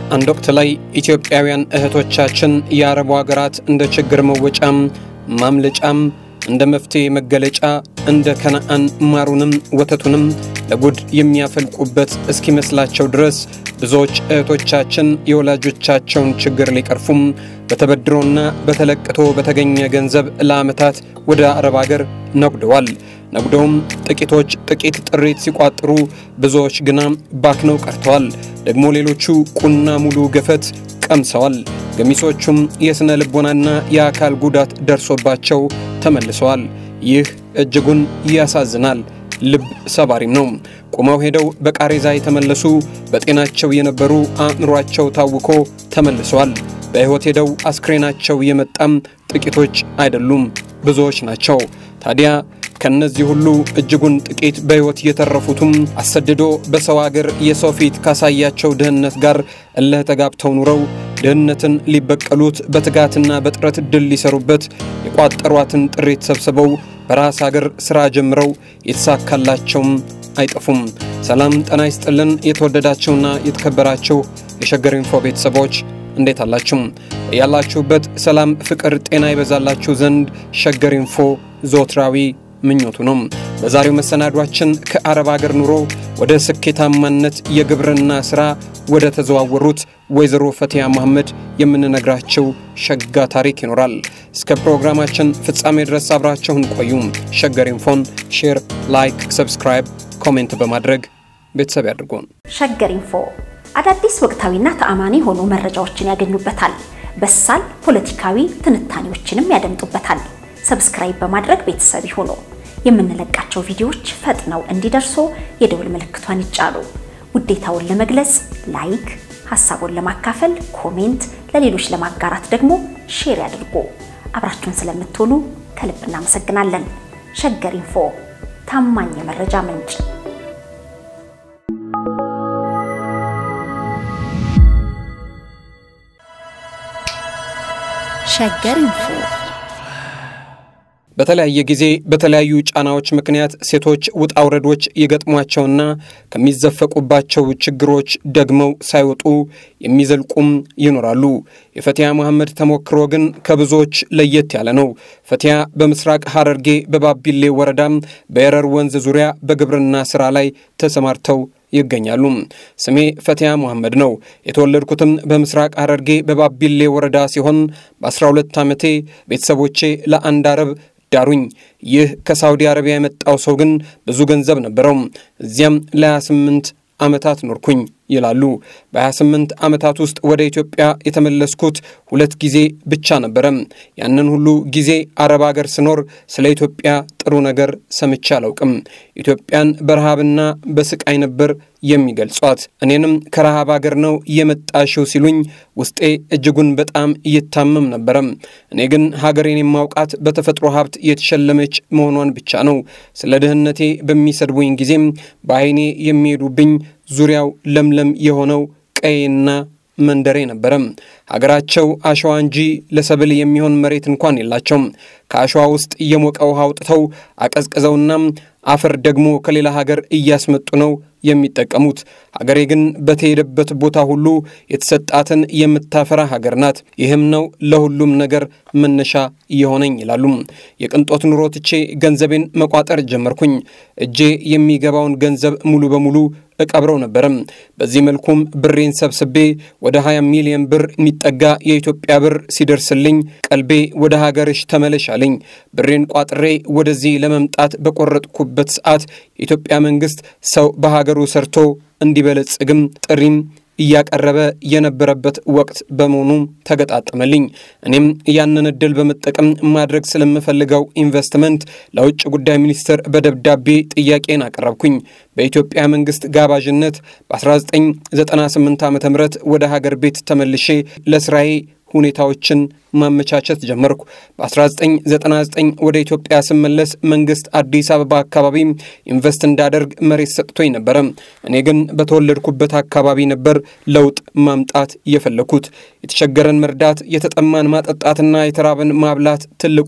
አንድ ወቅት ላይ ኢትዮጵያውያን እህቶቻችን የአረቡ ሀገራት እንደ ችግር መወጫም ማምለጫም እንደ መፍትሔ መገለጫ እንደ ከነአን ማሩንም ወተቱንም ለጉድ የሚያፈልቁበት እስኪመስላቸው ድረስ ብዙዎች እህቶቻችን የወላጆቻቸውን ችግር ሊቀርፉም በተበድሮና በተለቅቶ በተገኘ ገንዘብ ለዓመታት ወደ አረብ አገር ነጉደዋል። ነጉደውም ጥቂቶች ጥቂት ጥሪት ሲቋጥሩ፣ ብዙዎች ግና ባክነው ቀርተዋል። ደግሞ ሌሎቹ ቁና ሙሉ ገፈት ቀምሰዋል። ገሚሶቹም የሥነ ልቦናና የአካል ጉዳት ደርሶባቸው ተመልሰዋል። ይህ እጅጉን ያሳዝናል፣ ልብ ሰባሪም ነው። ቁመው ሄደው በቃሬዛ የተመለሱ በጤናቸው የነበሩ አእምሯቸው ታውኮ ተመልሰዋል። በሕይወት ሄደው አስክሬናቸው የመጣም ጥቂቶች አይደሉም፣ ብዙዎች ናቸው። ታዲያ ከነዚህ ሁሉ እጅጉን ጥቂት በሕይወት የተረፉትም አሰድዶ በሰው አገር የሰው ፊት ካሳያቸው ድህነት ጋር እልህ ተጋብተው ኑረው ድህነትን ሊበቀሉት በትጋትና በጥረት ድል ሊሰሩበት የቋጠሯትን ጥሪት ሰብስበው በራስ አገር ሥራ ጀምረው የተሳካላቸውም አይጠፉም። ሰላም ጤና ይስጥልን። የተወደዳችሁና የተከበራችሁ የሸገር ኢንፎ ቤተሰቦች እንዴት አላችሁ? ያላችሁበት ሰላም፣ ፍቅር፣ ጤና ይበዛላችሁ ዘንድ ሸገር ኢንፎ ዞትራዊ ምኞቱ ነው። በዛሬው መሰናዷችን ከአረብ አገር ኑሮ ወደ ስኬታማነት የግብርና ሥራ ወደ ተዘዋወሩት ወይዘሮ ፈቲያ መሐመድ የምንነግራቸው ሸጋ ታሪክ ይኖራል። እስከ ፕሮግራማችን ፍጻሜ ድረስ አብራችሁን ቆዩ። ሸገር ኢንፎን ሼር፣ ላይክ፣ ሰብስክራይብ፣ ኮሜንት በማድረግ ቤተሰብ ያድርጉን። ሸገር ኢንፎ አዳዲስ ወቅታዊና ተአማኒ የሆኑ መረጃዎችን ያገኙበታል። በሳል ፖለቲካዊ ትንታኔዎችንም ያደምጡበታል። ሰብስክራይብ በማድረግ ቤተሰብ ይሁኑ። የምንለቃቸው ቪዲዮዎች ፈጥነው እንዲደርሱ የደውል ምልክቷን ይጫኑ። ውዴታውን ለመግለጽ ላይክ፣ ሀሳቡን ለማካፈል ኮሜንት፣ ለሌሎች ለማጋራት ደግሞ ሼር ያድርጉ። አብራችሁን ስለምትሆኑ ከልብ እናመሰግናለን። ሸገር ኢንፎ ታማኝ የመረጃ ምንጭ ሸገር ኢንፎ በተለያየ ጊዜ በተለያዩ ጫናዎች ምክንያት ሴቶች ውጣ ውረዶች የገጥሟቸውና ከሚዘፈቁባቸው ችግሮች ደግመው ሳይወጡ የሚዘልቁም ይኖራሉ። የፈቲያ መሐመድ ተሞክሮ ግን ከብዙዎች ለየት ያለ ነው። ፈቲያ በምስራቅ ሐረርጌ በባቢሌ ወረዳም በየረር ወንዝ ዙሪያ በግብርና ሥራ ላይ ተሰማርተው ይገኛሉ። ስሜ ፈቲያ መሐመድ ነው። የተወለድኩትም በምስራቅ ሐረርጌ በባቢሌ ወረዳ ሲሆን በ12 ዓመቴ ቤተሰቦቼ ለአንድ አረብ ዳሩኝ። ይህ ከሳውዲ አረቢያ የመጣው ሰው ግን ብዙ ገንዘብ ነበረው። እዚያም ለ28 ዓመታት ኖርኩኝ ይላሉ። በ28 ዓመታት ውስጥ ወደ ኢትዮጵያ የተመለስኩት ሁለት ጊዜ ብቻ ነበረ። ያንን ሁሉ ጊዜ አረብ አገር ስኖር ስለ ኢትዮጵያ ጥሩ ነገር ሰምቼ አላውቅም። ኢትዮጵያን በረሃብና በስቃይ ነበር የሚገልጿት። እኔንም ከረሃብ አገር ነው የመጣሽው ሲሉኝ ውስጤ እጅጉን በጣም እየታመም ነበረ። እኔ ግን ሀገሬን የማውቃት በተፈጥሮ ሀብት የተሸለመች መሆኗን ብቻ ነው። ስለ ድህነቴ በሚሰድቡኝ ጊዜም በዓይኔ የሚሄዱብኝ ዙሪያው ለምለም የሆነው ቀይና መንደሬ ነበረ። ሀገራቸው አሸዋ እንጂ ለሰብል የሚሆን መሬት እንኳን የላቸውም። ከአሸዋ ውስጥ የሞቀ ውሃ አውጥተው አቀዝቅዘውና አፈር ደግሞ ከሌላ ሀገር እያስመጡ ነው የሚጠቀሙት። ሀገሬ ግን በተሄደበት ቦታ ሁሉ የተሰጣትን የምታፈራ ሀገር ናት። ይህም ነው ለሁሉም ነገር መነሻ እየሆነኝ ይላሉ። የቅንጦት ኑሮ ትቼ ገንዘቤን መቋጠር ጀመርኩኝ። እጄ የሚገባውን ገንዘብ ሙሉ በሙሉ እቀብረው ነበረም። በዚህ መልኩም ብሬን ሰብስቤ ወደ 20 ሚሊዮን ብር የሚጠጋ የኢትዮጵያ ብር ሲደርስልኝ ቀልቤ ወደ ሀገርሽ ተመለሽ አለኝ። ብሬን ቋጥሬ ወደዚህ ለመምጣት በቆረጥኩበት ሰዓት የኢትዮጵያ መንግስት ሰው በሀገሩ ሰርቶ እንዲበለጽግም ጥሪም እያቀረበ የነበረበት ወቅት በመሆኑ ተገጣጠመልኝ። እኔም ያንን እድል በመጠቀም ማድረግ ስለምፈልገው ኢንቨስትመንት ለውጭ ጉዳይ ሚኒስትር በደብዳቤ ጥያቄን አቀረብኩኝ። በኢትዮጵያ መንግስት ጋባዥነት በ1998 ዓ ም ወደ ሀገር ቤት ተመልሼ ለስራዬ ሁኔታዎችን ማመቻቸት ጀመርኩ። በ1999 ወደ ኢትዮጵያ ስመለስ መንግስት አዲስ አበባ አካባቢ ኢንቨስት እንዳደርግ መሬት ሰጥቶኝ ነበረ። እኔ ግን በተወለድኩበት አካባቢ ነበር ለውጥ ማምጣት የፈለኩት። የተቸገረን መርዳት፣ የተጠማን ማጠጣትና የተራበን ማብላት ትልቁ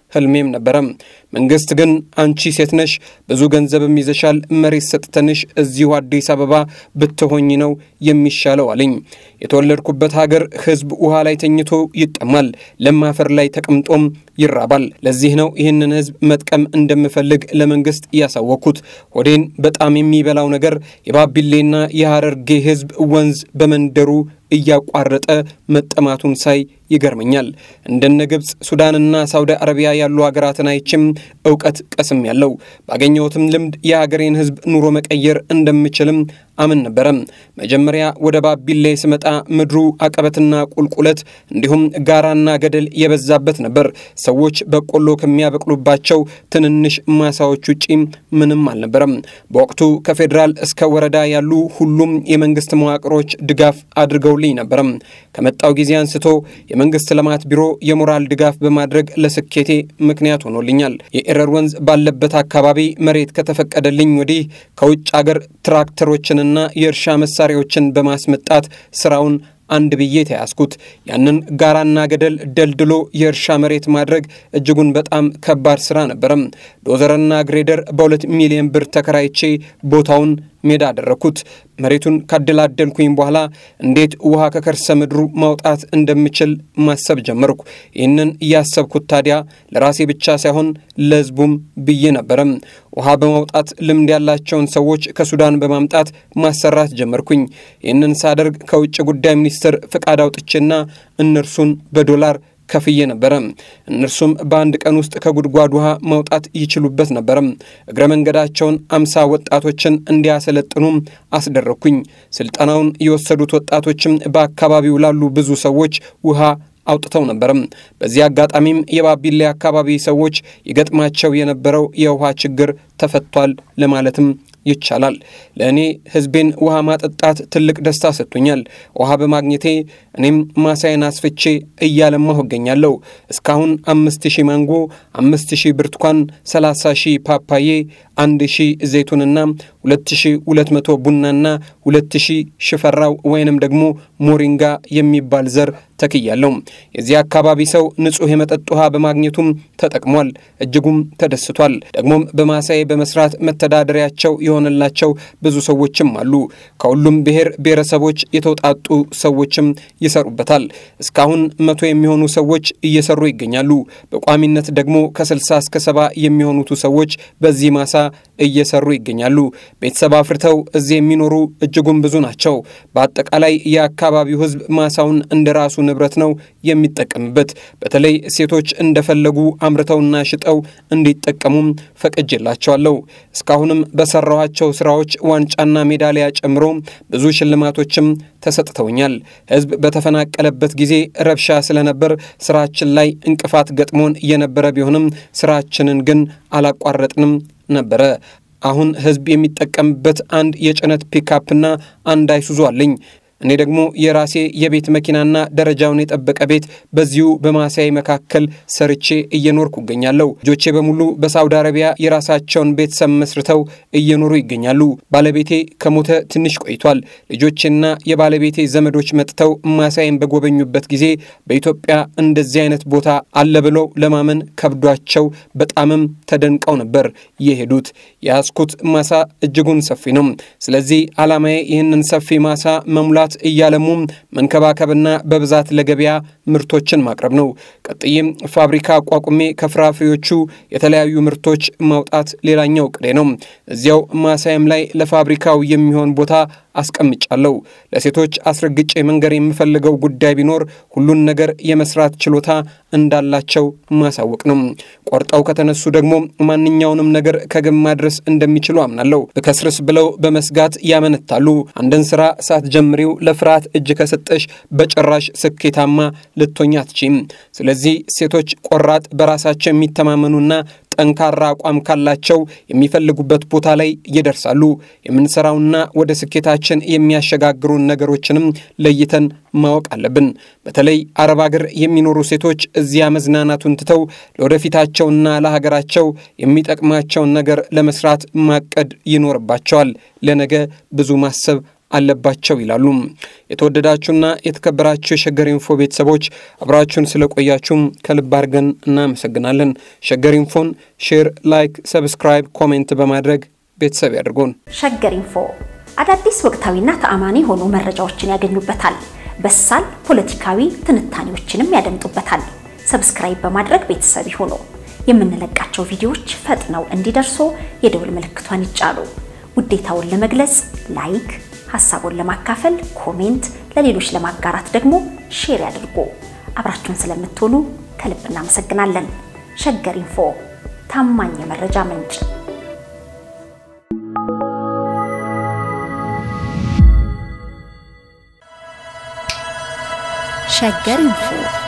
ህልሜም ነበረ። መንግስት ግን አንቺ ሴት ነሽ፣ ብዙ ገንዘብም ይዘሻል፣ መሬት ሰጥተንሽ እዚሁ አዲስ አበባ ብትሆኝ ነው የሚሻለው አለኝ። የተወለድኩበት ሀገር ህዝብ ውሃ ላይ ተኝቶ ይጠማል፣ ለም አፈር ላይ ተቀምጦም ይራባል። ለዚህ ነው ይህንን ህዝብ መጥቀም እንደምፈልግ ለመንግስት ያሳወቅኩት። ሆዴን በጣም የሚበላው ነገር የባቢሌና የሐረርጌ ህዝብ ወንዝ በመንደሩ እያቋረጠ መጠማቱን ሳይ ይገርመኛል። እንደነ ግብፅ፣ ሱዳንና ሳውዲ አረቢያ ያሉ ሀገራትን አይችም እውቀት ቀስም ያለው ባገኘሁትም ልምድ የሀገሬን ህዝብ ኑሮ መቀየር እንደምችልም አምን ነበረ። መጀመሪያ ወደ ባቢሌ ስመጣ ምድሩ አቀበትና ቁልቁለት እንዲሁም ጋራና ገደል የበዛበት ነበር። ሰዎች በቆሎ ከሚያበቅሉባቸው ትንንሽ ማሳዎች ውጪ ምንም አልነበረም። በወቅቱ ከፌዴራል እስከ ወረዳ ያሉ ሁሉም የመንግስት መዋቅሮች ድጋፍ አድርገውልኝ ነበረ። ከመጣው ጊዜ አንስቶ የመንግስት ልማት ቢሮ የሞራል ድጋፍ በማድረግ ለስኬቴ ምክንያት ሆኖልኛል። የኤረር ወንዝ ባለበት አካባቢ መሬት ከተፈቀደልኝ ወዲህ ከውጭ አገር ትራክተሮችንና የእርሻ መሳሪያዎችን በማስመጣት ስራውን አንድ ብዬ ተያዝኩት። ያንን ጋራና ገደል ደልድሎ የእርሻ መሬት ማድረግ እጅጉን በጣም ከባድ ስራ ነበረም። ዶዘርና ግሬደር በሁለት ሚሊዮን ብር ተከራይቼ ቦታውን ሜዳ አደረግኩት። መሬቱን ካደላደልኩኝ በኋላ እንዴት ውሃ ከከርሰ ምድሩ ማውጣት እንደምችል ማሰብ ጀመርኩ። ይህንን እያሰብኩት ታዲያ ለራሴ ብቻ ሳይሆን ለሕዝቡም ብዬ ነበረም። ውሃ በማውጣት ልምድ ያላቸውን ሰዎች ከሱዳን በማምጣት ማሰራት ጀመርኩኝ። ይህንን ሳደርግ ከውጭ ጉዳይ ሚኒስቴር ፍቃድ አውጥቼና እነርሱን በዶላር ከፍዬ ነበረ። እነርሱም በአንድ ቀን ውስጥ ከጉድጓድ ውሃ ማውጣት ይችሉበት ነበረ። እግረ መንገዳቸውን አምሳ ወጣቶችን እንዲያሰለጥኑ አስደረግኩኝ። ስልጠናውን የወሰዱት ወጣቶችም በአካባቢው ላሉ ብዙ ሰዎች ውሃ አውጥተው ነበረም። በዚህ አጋጣሚም የባቢሌ አካባቢ ሰዎች ይገጥማቸው የነበረው የውሃ ችግር ተፈቷል ለማለትም ይቻላል። ለእኔ ሕዝቤን ውሃ ማጠጣት ትልቅ ደስታ ሰጥቶኛል። ውሃ በማግኘቴ እኔም ማሳዬን አስፍቼ እያለማሁ እገኛለሁ። እስካሁን አምስት ሺህ ማንጎ፣ አምስት ሺህ ብርቱካን፣ ሰላሳ ሺህ ፓፓዬ፣ አንድ ሺህ ዘይቱንና ሁለት ሺህ ሁለት መቶ ቡናና ሁለት ሺህ ሽፈራው ወይንም ደግሞ ሞሪንጋ የሚባል ዘር ተክያለሁ። የዚህ አካባቢ ሰው ንጹሕ የመጠጥ ውሃ በማግኘቱም ተጠቅሟል፣ እጅጉም ተደስቷል። ደግሞም በማሳዬ በመስራት መተዳደሪያቸው የሆነላቸው ብዙ ሰዎችም አሉ። ከሁሉም ብሔር ብሔረሰቦች የተውጣጡ ሰዎችም ይሰሩበታል። እስካሁን መቶ የሚሆኑ ሰዎች እየሰሩ ይገኛሉ። በቋሚነት ደግሞ ከስልሳ እስከ ሰባ የሚሆኑቱ ሰዎች በዚህ ማሳ እየሰሩ ይገኛሉ። ቤተሰብ አፍርተው እዚህ የሚኖሩ እጅጉን ብዙ ናቸው። በአጠቃላይ የአካባቢው ሕዝብ ማሳውን እንደ ራሱ ንብረት ነው የሚጠቀምበት። በተለይ ሴቶች እንደፈለጉ አምርተውና ሽጠው እንዲጠቀሙም ፈቅጄላቸዋለሁ። እስካሁንም በሰራኋቸው ስራዎች ዋንጫና ሜዳሊያ ጨምሮ ብዙ ሽልማቶችም ተሰጥተውኛል። ሕዝብ በተፈናቀለበት ጊዜ ረብሻ ስለነበር ስራችን ላይ እንቅፋት ገጥሞን የነበረ ቢሆንም ስራችንን ግን አላቋረጥንም ነበረ። አሁን ሕዝብ የሚጠቀምበት አንድ የጭነት ፒካፕና አንድ አይሱዙ አለኝ። እኔ ደግሞ የራሴ የቤት መኪናና ደረጃውን የጠበቀ ቤት በዚሁ በማሳይ መካከል ሰርቼ እየኖርኩ እገኛለሁ። ልጆቼ በሙሉ በሳውዲ አረቢያ የራሳቸውን ቤተሰብ መስርተው እየኖሩ ይገኛሉ። ባለቤቴ ከሞተ ትንሽ ቆይቷል። ልጆቼና የባለቤቴ ዘመዶች መጥተው ማሳይን በጎበኙበት ጊዜ በኢትዮጵያ እንደዚህ አይነት ቦታ አለ ብለው ለማመን ከብዷቸው በጣምም ተደንቀው ነበር የሄዱት። የያዝኩት ማሳ እጅጉን ሰፊ ነው። ስለዚህ ዓላማዬ ይህንን ሰፊ ማሳ መሙላት እያለሙ መንከባከብና በብዛት ለገበያ ምርቶችን ማቅረብ ነው። ቀጥዬም ፋብሪካ አቋቁሜ ከፍራፍሬዎቹ የተለያዩ ምርቶች ማውጣት ሌላኛው ቅዴ ነው። እዚያው ማሳይም ላይ ለፋብሪካው የሚሆን ቦታ አስቀምጫለሁ። ለሴቶች አስረግጬ መንገር የምፈልገው ጉዳይ ቢኖር ሁሉን ነገር የመስራት ችሎታ እንዳላቸው ማሳወቅ ነው። ቆርጠው ከተነሱ ደግሞ ማንኛውንም ነገር ከግብ ማድረስ እንደሚችሉ አምናለሁ። ብከስርስ ብለው በመስጋት ያመነታሉ። አንድን ስራ ሳትጀምሪው ለፍርሃት እጅ ከሰጠሽ በጭራሽ ስኬታማ ልትሆኚ አትችይም። ስለዚህ ሴቶች ቆራጥ፣ በራሳቸው የሚተማመኑና ጠንካራ አቋም ካላቸው የሚፈልጉበት ቦታ ላይ ይደርሳሉ። የምንሰራውና ወደ ስኬታችን የሚያሸጋግሩን ነገሮችንም ለይተን ማወቅ አለብን። በተለይ አረብ አገር የሚኖሩ ሴቶች እዚያ መዝናናቱን ትተው ለወደፊታቸውና ለሀገራቸው የሚጠቅማቸውን ነገር ለመስራት ማቀድ ይኖርባቸዋል። ለነገ ብዙ ማሰብ አለባቸው ይላሉ። የተወደዳችሁና የተከበራችሁ የሸገር ኢንፎ ቤተሰቦች አብራችሁን ስለቆያችሁም ከልብ አድርገን እናመሰግናለን። ሸገር ኢንፎን ሼር፣ ላይክ፣ ሰብስክራይብ፣ ኮሜንት በማድረግ ቤተሰብ ያድርጉን። ሸገር ኢንፎ አዳዲስ ወቅታዊና ተአማኒ የሆኑ መረጃዎችን ያገኙበታል። በሳል ፖለቲካዊ ትንታኔዎችንም ያደምጡበታል። ሰብስክራይብ በማድረግ ቤተሰብ ይሁኑ። የምንለቃቸው ቪዲዮዎች ፈጥነው እንዲደርሱ የደውል ምልክቷን ይጫኑ። ውዴታውን ለመግለጽ ላይክ፣ ሀሳቡን ለማካፈል ኮሜንት፣ ለሌሎች ለማጋራት ደግሞ ሼር ያድርጉ። አብራችሁን ስለምትሆኑ ከልብ እናመሰግናለን። ሸገር ኢንፎ ታማኝ የመረጃ ምንጭ ሸገር ኢንፎ